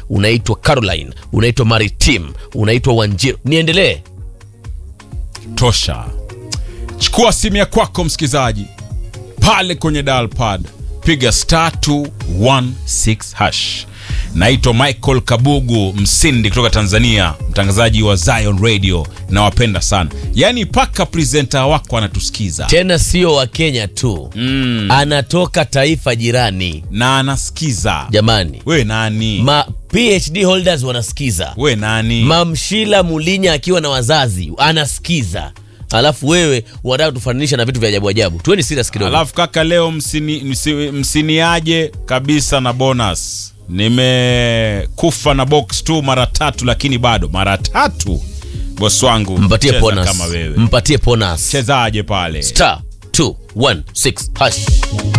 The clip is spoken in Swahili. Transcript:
unaitwa Caroline, unaitwa Maritim, unaitwa Wanjiru. Niendelee? tosha chukua simu ya kwako msikilizaji pale kwenye dial pad piga star 216 hash naitwa michael kabugu msindi kutoka tanzania mtangazaji wa zion radio nawapenda sana yaani mpaka presenta wako anatusikiza Tena sio wa Kenya tu mm. anatoka taifa jirani. na anasikiza Jamani, we nani ma PhD holders wanasikiza, we nani Mamshila Mulinya akiwa na wazazi anasikiza, alafu wewe unataka tufananisha na vitu vya ajabu ajabu. Tuweni serious kidogo. alafu kaka leo msini, msi, msiniaje kabisa na bonus nimekufa na box tu mara tatu lakini bado mara tatu bos wangu Mpatie cheza bonus, kama wewe mpatie bonus. chezaje pale Star 216 hash.